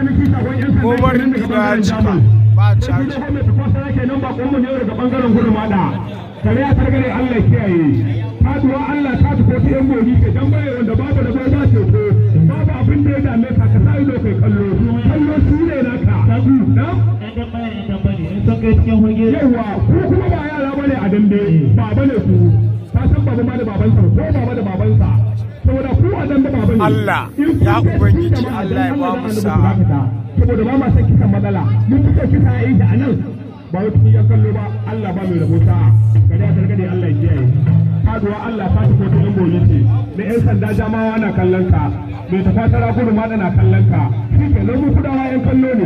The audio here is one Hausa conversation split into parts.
Umar Ido ya cika ba caji. kare ya targare Allah kiyaye faduwa Allah ta tuko ta yan gobi ke dan bare wanda babu da ba ce ko babu abin da ya dame ka ka sa ido kai kallo kallo su ne naka na yawa ku kuma ba yara bane a dambe ba bane ku ka san baba ma da babansa ko baba da babansa saboda ku a dambe baba ne Allah, In kun ya kai Ubangiji, cikin jama'a, Allah ya dan ba mu Allah da sa'a. annabi ku dakata. saboda ba ma san kisan matsala mun kuka kisa yayi da anan ba wai kun yan kallo ba Allah ba mai rabo sa'a gari a targade Allah ya kiyaye faduwa Allah ta ci kotu yan goyi ce na yan sanda jamawa na kallon ka mai tafatara gudu ma na kallon ka shi ke nan mu kudawa yan kallo ne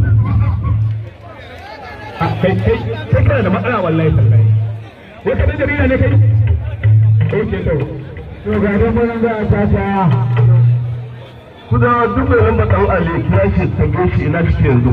a kai kai kai kana da matsala wallahi tallahi wai ka dan jarida ne kai oke to to ga dan mun ga ta ta Kuda duk mai lamba ɗan Ali ya ce tambaye shi ina shi yanzu.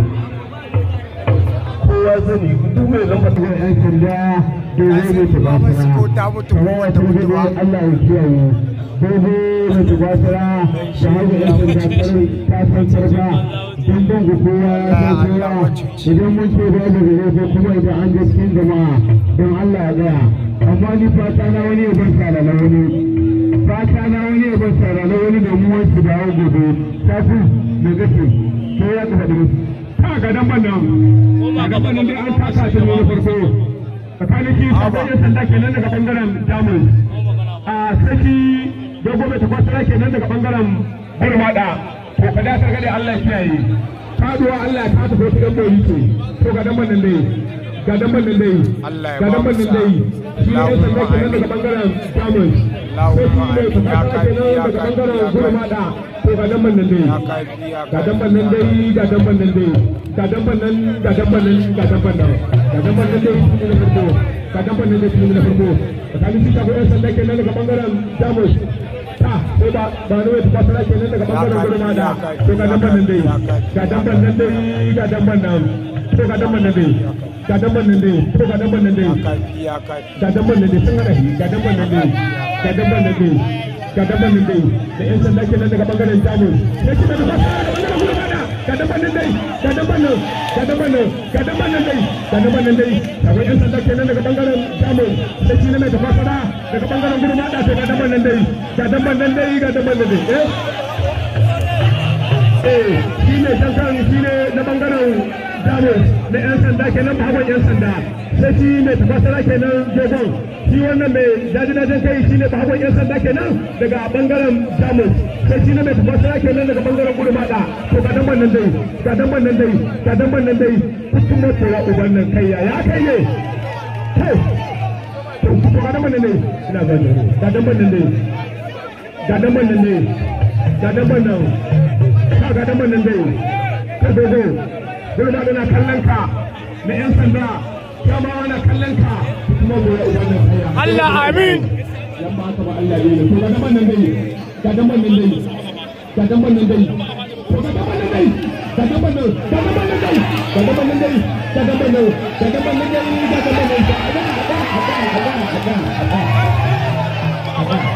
Kowa sani duk mai lamba ɗan yan sanda dogo ne ta Ba masu ko ta mutu ko ta mutu ba. Allah ya kiyaye dogo ne ta basira da haka yan sanda ta san sarka don don ku kowa ya san kowa idan mun ce ba da gare ko kuma idan an je cikin jama'a don Allah ya gaya amma ni fata na wani ya bar sala na wani fata na wani ya bar sala na wani da mu wasu dawo gobe tafi me gaske ko ya ka faɗi ta ga dan bannan ga dan bannan dai an taka shi ne na farko tsakanin shi sabon yan sanda kenan daga bangaren jamus a saki dogo mai takwasara kenan daga bangaren burmada to ka da sargade Allah ya kiyaye faduwa Allah ta tafi wasu ɗan boyi ce to ga dan bannan dai ga dan bannan dai Allah ya ga ba dan mu bannan sa'a. dai shi ne yan sanda kenan daga bangaren jamus Allahumma sai shi amin. mai Ya takwasara kafi, kenan ya daga kafi, bangaren ya kafi. burmada to ga dan bannan dai Ya kafi ya ga kafi. damban nan dai ga damban nan dai ga damban nan ga damban nan ga damban nan ga damban nan dai shi ne na farko ga damban nan dai shi ne na farko tsakanin shi ta yan sanda kenan daga bangaren jamus ta sai ba ba ne wai kwasara kenan daga bangaren gurma da to ga damban nan dai ga damban nan dai ga damban nan to ga damban nan dai ga damban nan dai to ga damban nan dai Ya kafi ya kafi. ga damban nan dai sun hada shi ga damban nan dai ga damban nan dai ga damban nan dai da yan sanda kenan daga bangaren jamus sai kuma da kwasara da bangaren gurma da ga damban nan dai ga damban nan ga damban nan ga damban nan dai ga damban nan dai akwai yan sanda kenan daga bangaren jamus sai shi ne mai tafasara daga bangaren gurma da to ga damban nan dai ga damban nan dai ga damban nan dai eh eh shi ne jankan shi ne na bangaren jamus na yan sanda kenan bahagon yan sanda sai shi ne tafasara kenan jogon shi wannan mai dajin kai shi ne bahagon yan sanda kenan daga bangaren jamus sai shi ne mai tafasara kenan daga bangaren gudumada to ga dan nan dai ga dan nan dai ga dan nan dai kuttun mutuwa uban nan kai ya ya kai ne kai to ga dan nan dai ina gani ga dan nan dai ga dan nan dai ga dan nan ka ga dan nan dai ka dogo gudumada na kallon ka na yan sanda jama'a na kallon ka kuma gobe uban nan kai ya Allah amin. yan ba ka ba Allah ne to ga daban nan dai ga daban nan dai ga daban nan dai to ga daban nan dai ga daban nan ga daban nan dai ga daban nan dai ga daban nan ga daban nan dai ga daban nan dai aga aga aga aga aga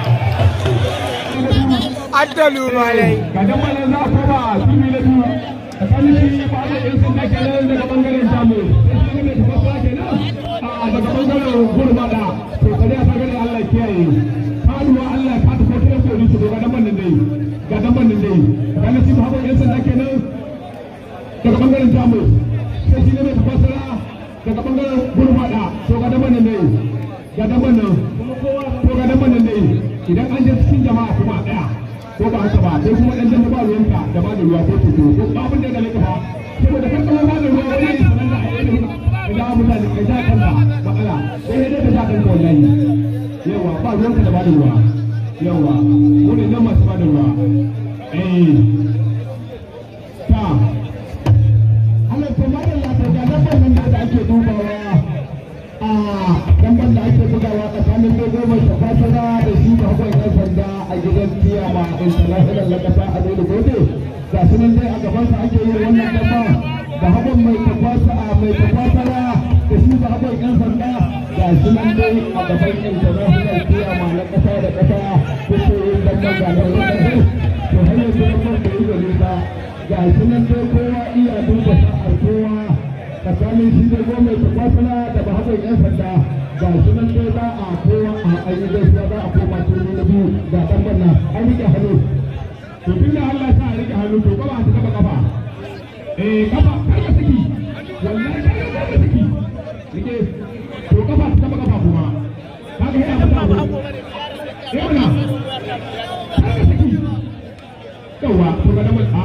Addalu malai. ga daban nan za ko ba tumi na biyu tsakanin shi ba da yan sanda kenan daga bangaren jamu sai shi ne da fasa kenan a daga bangaren gurmada to kare a bangaren Allah kiyaye faduwa Allah ka ta ko ta ko ni ga daban nan dai ga daban nan dai ga na shi ba yan sanda kenan daga bangaren jamu sai shi ne da fasara daga bangaren gurmada to ga daban nan dai ga daban nan to ga daban nan dai idan an je cikin jama'a kuma daya ko ba haka ba sai kuma dan jama'a ba ruwanka da ba da ruwa ko tuto ko ba abin da ya gale ka ba saboda kan kawo ba da ruwa wani ne sanan da ayyuka ka ja mutane ka ja kanka matsala sai dai ka ja kanka wallahi yawa ba ruwanka da ba da ruwa yawa wani nan masu ba da ruwa eh ta Allah to ma da lafiya da nan nan da ake dubawa a damban da ake bugawa tsakanin dogo mai tafasara da shi da hukun yan sanda a gidan tiyama international na kasa a dole gode ga su nan dai a gabansa ake yin wannan damba da hukun mai tafasa mai tafasara da shi da hukun yan sanda ga su nan dai a gaban international tiyama na kasa da kasa kuke yin damban ga nan wannan to har yanzu damban da yi gare ta ga su nan dai kowa iya duba sa'ar kowa tsakanin shi da goma ta kwasala da bahagon yan sanda ga shi nan dai za a kowa a ayi gaisuwa za a koma turmi na biyu ga dan banna an rike hannu to tun da Allah sa a rike hannu to kafa ta kafa kafa eh kafa kar ka saki wallahi kar ka saki rike to kafa ta kafa kafa kuma kaga yana fita abu eh mana kar ka saki yawa to ga dan banna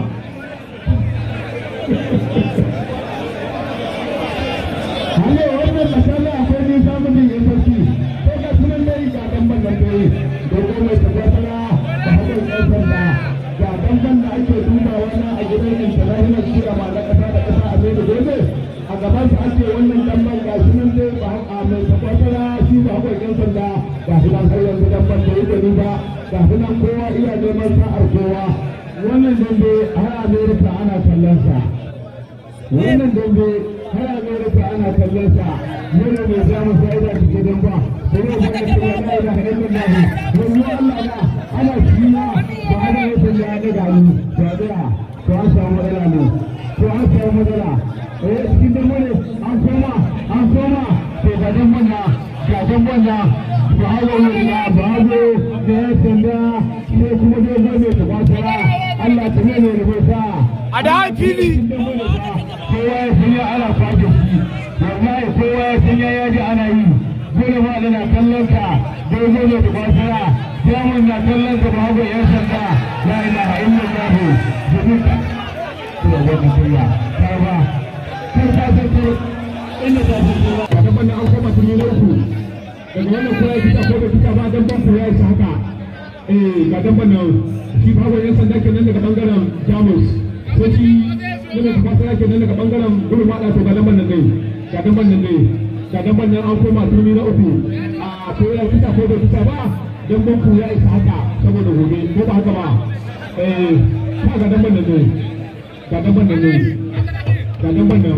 Hale wannan mashallah akwai ni samun yin sarki. Ko ga sunan dai ga dan ban nan dai. Dogo mai tabbatara da hakan ɗan sanda. Ga dan ban da ake dubawa na a gidan international shira ma na kasa da kasa a mai da gobe. A gaban sa ake wannan dan ban ga sunan dai ba a mai tabbatara shi ba hakan ɗan sanda. Ga shi nan har yanzu dan ban da yake ba. Ga shi nan kowa iya neman sa'ar kowa. Wannan dambe har Amerika ana kallon sa. Wannan dambe har Amerika ana kallon sa yana mai samun fa'ida da gidan ba sai ya fara cewa la ilaha illallah wani Allah na ana ciwa ba ana yin sanya ya daga ni to a tsaya to an samu matsala ne to an samu matsala eh cikin dan wani an koma an koma to ga dan wannan ga dan wannan ba hawo ne na ba hawo da ya sanda sai kuma dai zai mai tabbatara Allah ta ne ne rubuta A da fili. kowa ya san ya ana kwaje shi wallahi kowa ya san ya yaji ana yi dole ma da na kallon ka dogo ne da kwasara jamun na kallon ka ba ga yan sanda la ilaha illallah jami'a to wani kunya ta ba kai ta san ko inda ta san ko ga ban an koma tuni na uku daga wannan kowa ya fita ko da fita ba dan ban ku ya isa haka eh ga dan ban nan shi ba ga yan sanda kenan daga bangaren jamus sai shi yana da fasara kenan daga bangaren gudu ma to ga lamban nan dai ga lamban nan dai ga lamban nan an koma turmi na uku a ko ya fita ko bai fita ba dan banku ya isa haka saboda gobe ko ba haka ba eh ka ga lamban nan dai ga lamban nan dai ga lamban nan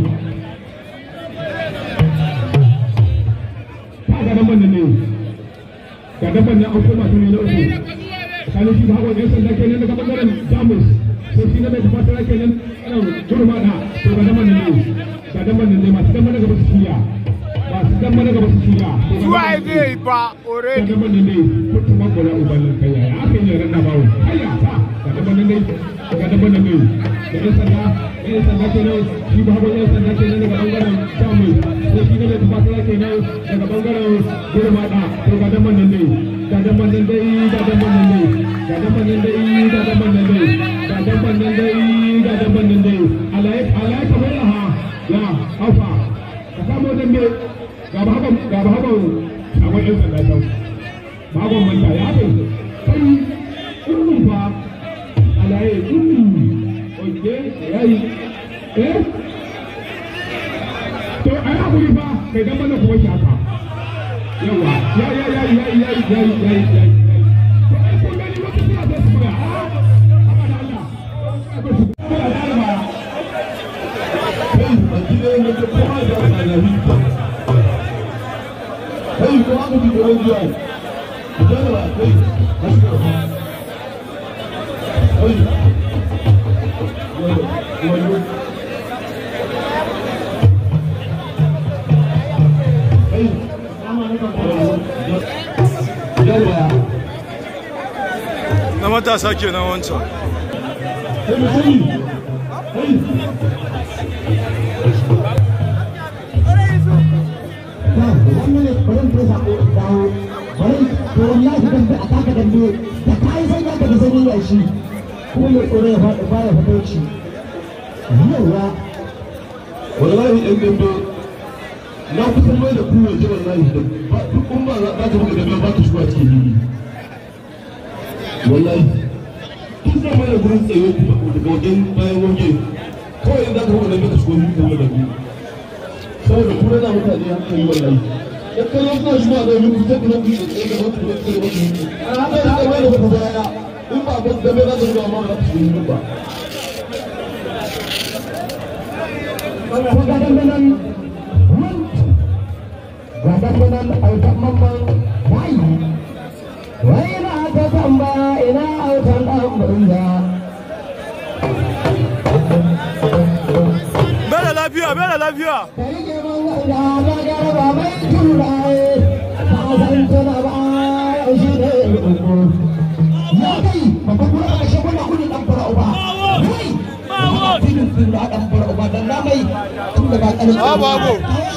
ka ga lamban nan dai ga lamban nan an koma turmi na uku tsakanin shi ba hawa yan sanda kenan daga bangaren jamus sai shi na mai tafasara kenan turma da to ga daman nan ne ga daman nan ne masu dama daga basu shirya masu dama daga basu shirya Zuwa zai ba ga already. daman nan ne kutu magola ubalin kai yaya aka yi ran da bawo hayya ta ga daman nan ne ga daman nan ne da yan sanda yan sanda kenan shi ba hawa yan sanda kenan daga bangaren jamu sai shi na mai tafasara kenan daga bangaren turma da to ga daman nan ne ga daman nan dai ga daman nan ne ga daman nan dai ga daman nan dai ga daman nan dai ga daban nan dai alai alai ka mai ha ya afa ka samu dambe ga ba haka ga ba haka a wani yan sanda can ba haka manta ya bai kai kullum fa alai kullum oke yayi eh to ai hakuri fa kai dan bana kuma shi haka yawa ya ya ya ya ya ya ya ya to ai kun gani wata suna da su fara haka da Allah Hey, go on with the old guy. You got it, hey, let's go. Hey. You want to- Hey. Yawa. Na matasa kenan wancan. Hey, Mutumin. Hey. wannan ne bari ko sako dawo bari to wallahi dan a taka dambe da kai sai ya daga sani ya shi kuma ya tsore ya fada baya fatauci yawa wallahi ɗan dambe na kusan mai da kowa ji wallahi da ba duk kun ba za ka buga dambe ba ka shiga cikin hili wallahi tun da mana gurin tsaye kuma daga wajen bayan waje kawai in za ka buga dambe ka shigo hili kuma da biyu saboda kuma na mutane hankali wallahi dan kallon suna shigo a zai kusa da nan da tsaye da wata da tsaye da wata a haka da kai da kuma baya in ba ba dambe za ka buga ma ba ka shigo hili ba ko ga dambe nan ga dambe nan autan mamman wai wai na ta tambaya ina autan dan banza lafiya Ah, babu.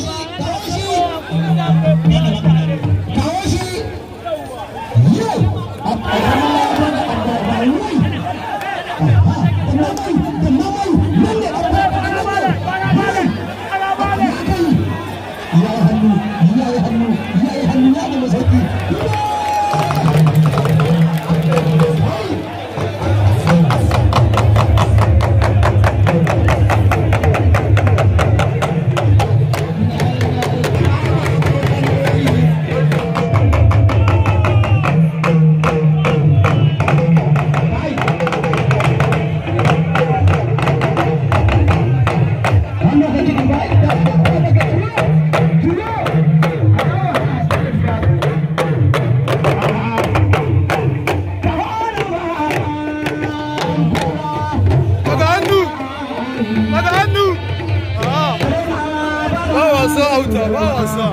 daga hannu daga hannu Ah. ba wasa auta ba wasa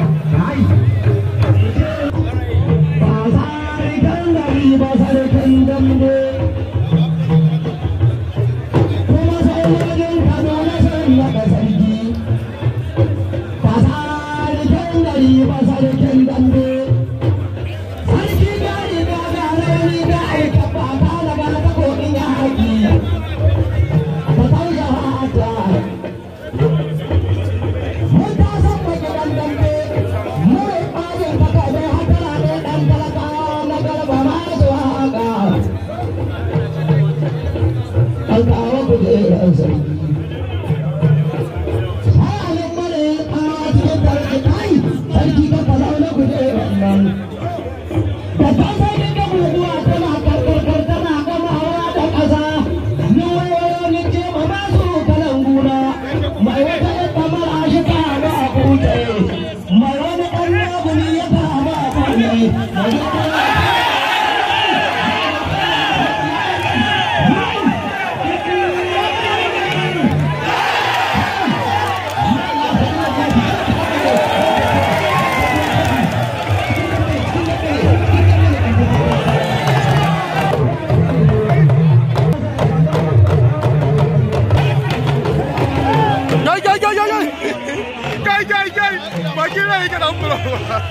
Gai gai gai gai gai gai gai gai bakin rai ka dan buro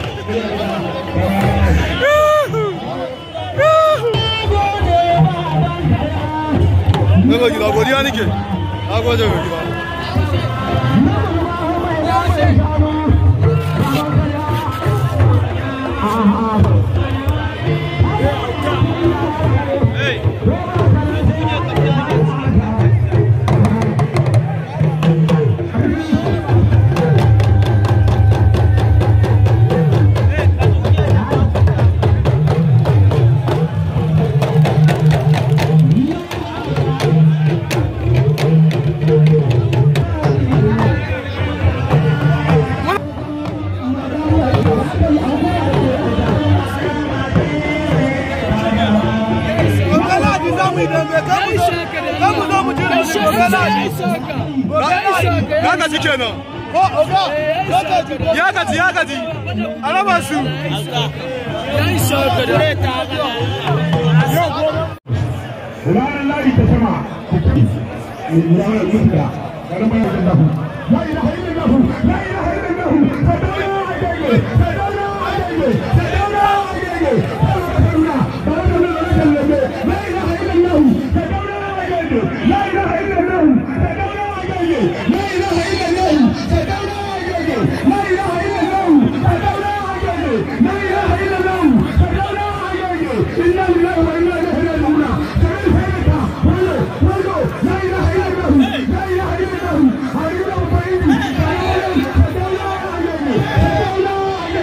Na ga gida godiya nake. Na gode ga gida. Gobe Ladi za mu yi dambe, kan mu zo- kan mu zo mu ji rauni gobe Ladi. Ya gaji kenan. Ko oga, ya gaji ya gaji. A raba su. ranar lari ta sama ranar mutuka ranar bayan da dafu la ilaha illallah la ilaha illallah sadana agege sadana agege sadana agege sadana sadana agege la ilaha illallah sadana agege la ilaha illallah sadana agege la ilaha illallah sadana agege la ilaha illallah sadana agege la ilaha illallah sadana agege inna lillahi wa inna ilaihi raji'un la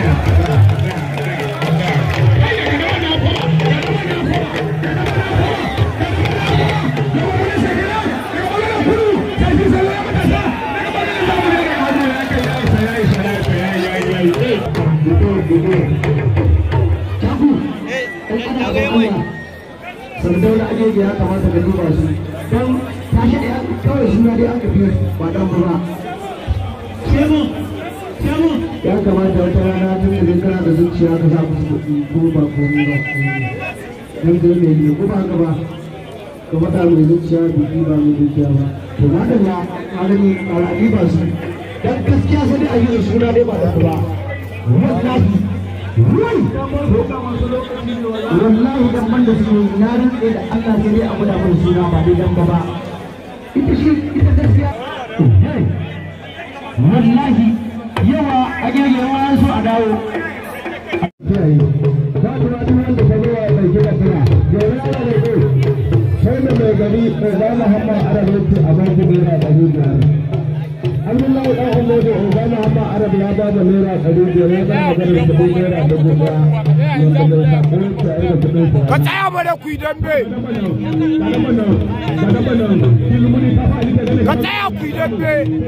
Sardauna ajeji ya kamata ka duba su don tashi da kawai suna dai aka fi ba dan ba. Ya kamata wata rana tun da zai kana da zuciya ka sa musu kuɗi ko ba komai ba. Dan kai mai ne ko ba ka ba. Ka faɗa mai zuciya biki ba mai zuciya ba. To na da ya ƙarami ƙarami ba su. Dan gaskiya sai dai a yi suna dai ba da ba. Wallahi Wai! Wallahi dan man da su na rantse da Allah sai dai abu da mun suna ba dai dan ba ba. Ita shi ita gaskiya. Wallahi yawa a gege yawa so a dawo. Kiyaye. Za ku na duk wanda ka zo wa mai kira kira. Gobe ana da ko. Sai da mai gari mai zama hamma arabanci a baki naira ɗari biyar. Abdullahi ɗan Umar da Obama Hamma Arab ya ba da naira ɗari biyar ya ba maganar kuɗin naira dubu ɗaya. Wanda mai sakon ta yi da kuɗin sa. Ka tsaya mana ku yi dambe. Ka tsaya ku yi dambe.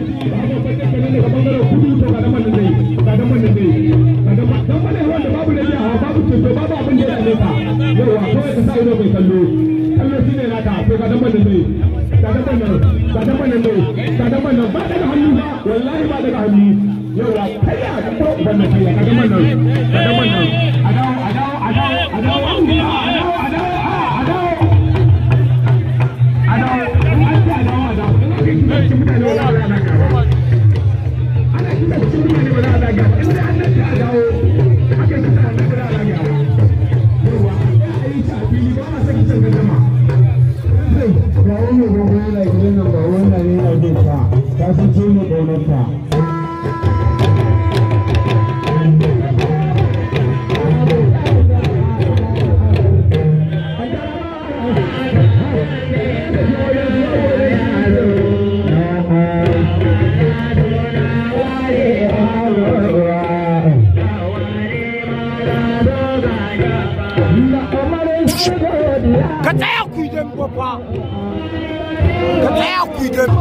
Ka tsaya ku yi dambe fa. Ka tsaya ku yi dambe.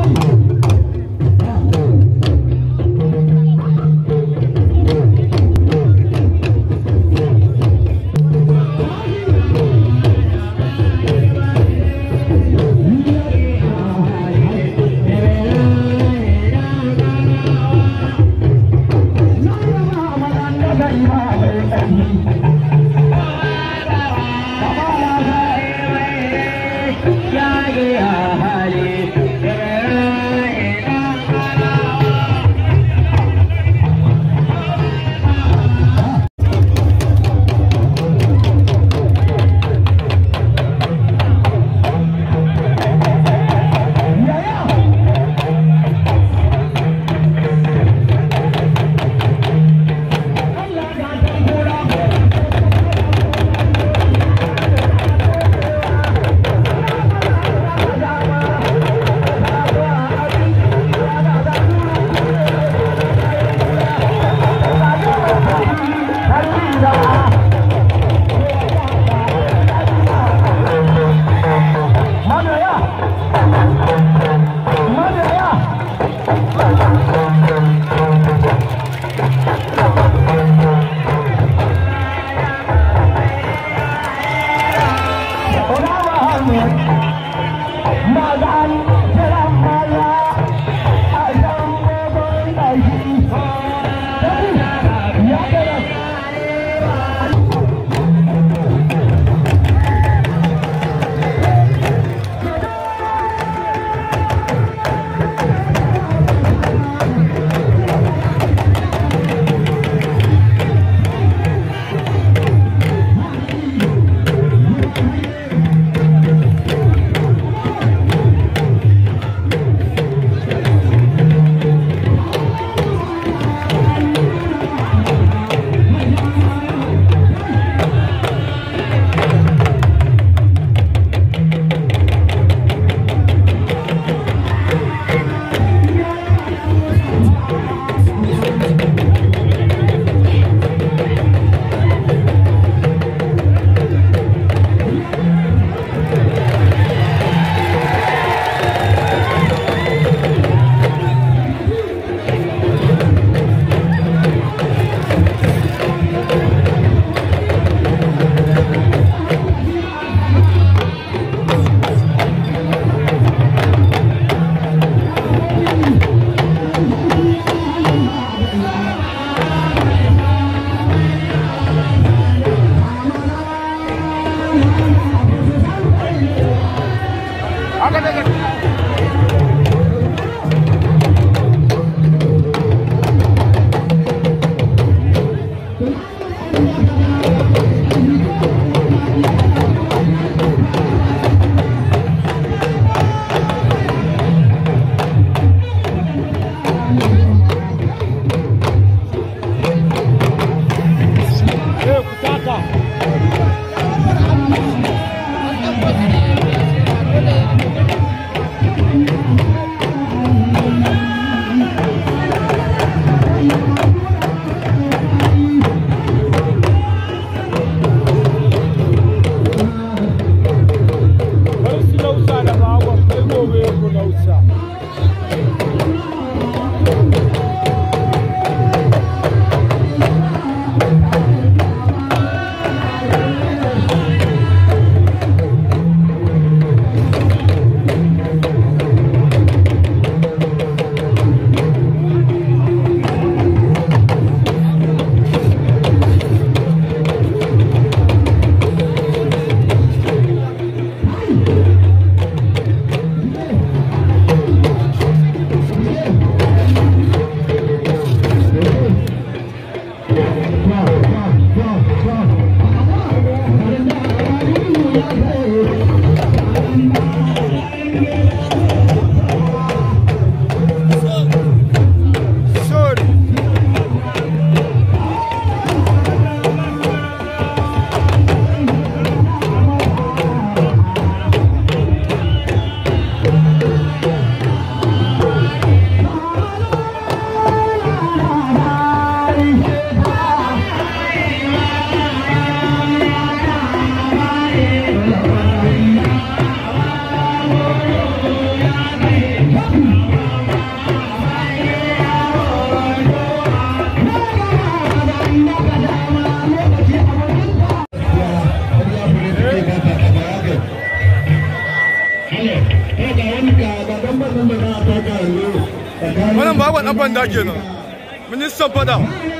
bagon ɗan banda kenan ministan fada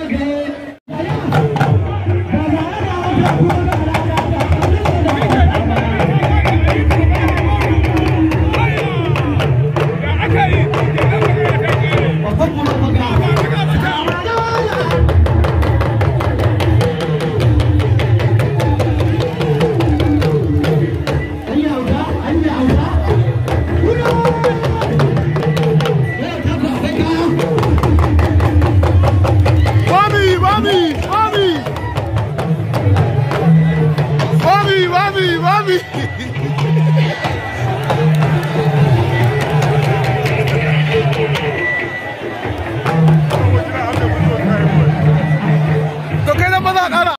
Mami, mami, mami. Mami, mami, mami.